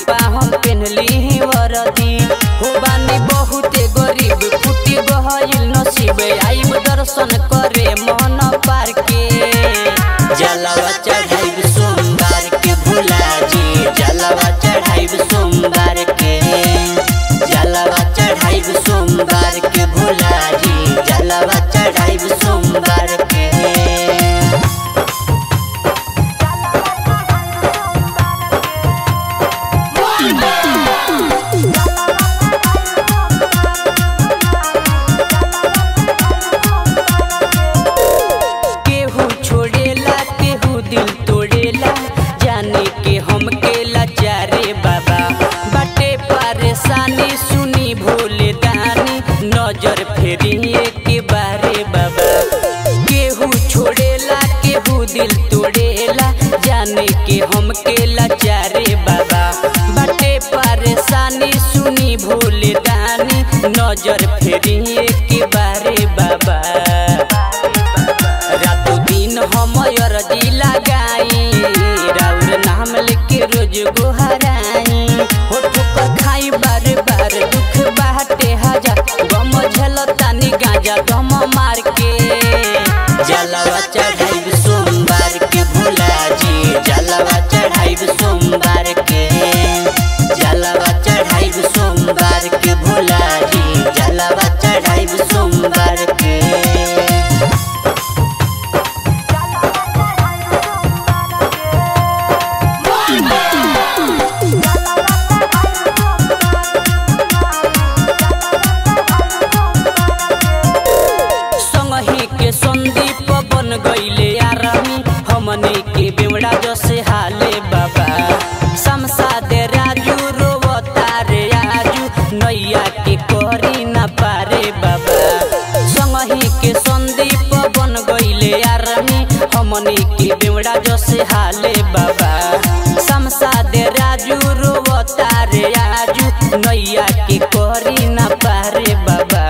पापा हम पेनली वरदी हो बानी बहुते गरीब फुटी गहल नसीब आइब दर्शन करे मन पार के जलवा चढ़ाइब सोमवार के भोला जी जलवा चढ़ाइब सोमवार के जलवा चढ़ाइब सोमवार के भोला जी जलवा चढ़ाइब सोमवार के केहू छोड़ेला केहू दिल तोड़ेला जाने के हम के लाचारे बाबा बाटे परेशानी सुनी भोले दानी नजर फेरी के बारे बाबा केहू छोड़ेला केहू दिल तोड़ेला जाने के हम के लाचारे बाबा बाटे परेशानी सुनी भोले दानी नजर फेरी के बारे बाबा रातों दिन हम अरजी लगाई राउर नाम लेके रोज गोहराई हो ठोकर खाई बार बार दुख बाटे हजार गम झलतानी गांजा गम मार के जलवा चढ़ाइब सोमवार के भोला जी जलवा चढ़ाइब सोमवार के जलवा चढ़ाइब सोमवार के भोला जी जलवा चढ़ाइब सोमवार के संगही के संदीप बन गईले आरामी हमनी के बेवड़ा जसे हाले बाबा शमशाद राजू रोवता रे आजू नैया के करी ना पारे बाबा संगही के संदीप बन गईले आरामी हमनी के बेवड़ा जसे हाले बाबा शमशाद राजू रोवता रे आजू नैया के करी ना पारे बाबा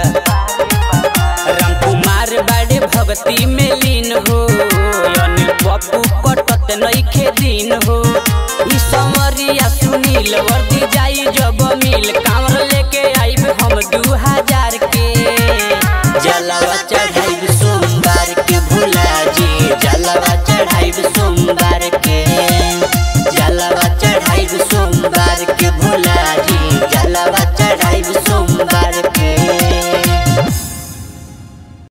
रामकुमार बाड़े भक्ति में लीन हो अनिल पप्पू कटत नइखे दिन हो ई समरिया सुनील वर्दी जाई जब मिल कांवर